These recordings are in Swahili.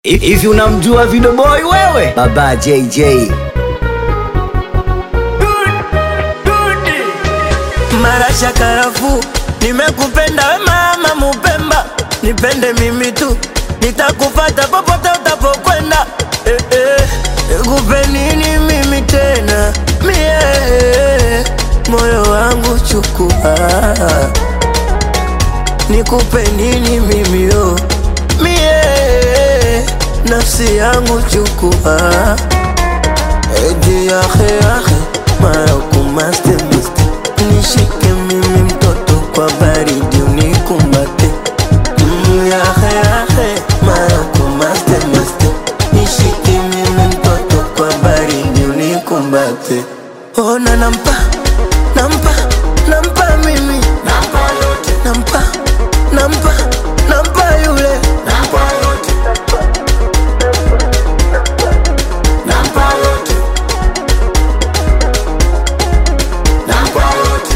Hivi unamjua Video Boy wewe? Baba JJ. Marasha karafu, nimekupenda we mama Mupemba, nipende mimi tu, nitakufata popote utapokwenda. Eh, eh, nikupe nini mimi tena mie, moyo wangu chukua, nikupe nini mimi yo mie, nafsi yangu chukua, edi yahe yahe mara kumaste maste nishike mimi mtoto kwa baridi unikumbate Mm, yahe yahe mara kumaste maste nishike mimi mtoto kwa baridi unikumbate ona nampa nampa nampa mimi nampa yote nampa nampa nampa yule nampa yote nampa yote nampa yote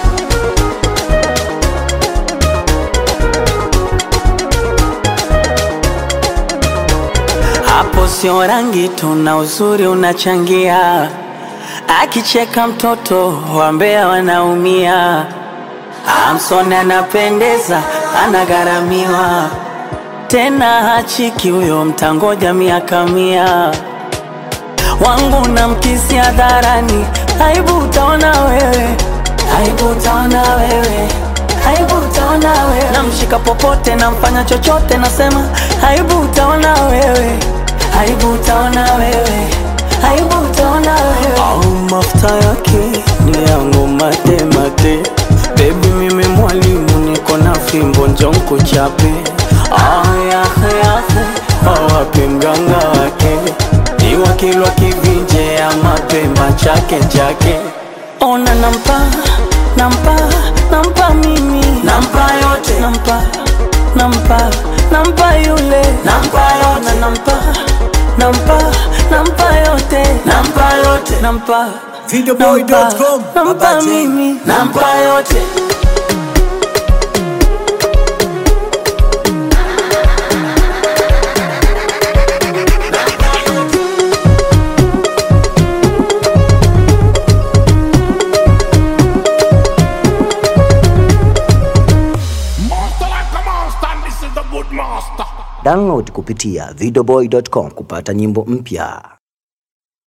Hapo sio rangi tu na uzuri unachangia, akicheka mtoto wambea wanaumia. Amson anapendeza, anagharamiwa tena hachiki huyo, mtangoja miaka mia. Wangu na mkisi hadharani, aibu utaona wewe, aibu utaona wewe, aibu utaona wewe. Namshika popote, namfanya chochote, nasema aibu utaona wewe, aibu utaona wewe, aibu utaona wewe. Au mafuta yake ni yangu mate mate, baby mimi mwalimu, niko na fimbo njonko chape. Ah, yahe yahe, awapi mganga wake ni wakilwa kivinje ya mapemba chake chake. Ona nampa nampa nampa mimi nampa yote nampa nampa nampa yule nampa yote nampa nampa nampa yote nampa yote nampa Videoboy.com, nampa, nampa Baba J. mimi nampa yote Master like a master, and this is the good master. Download kupitia videoboy.com kupata nyimbo mpya.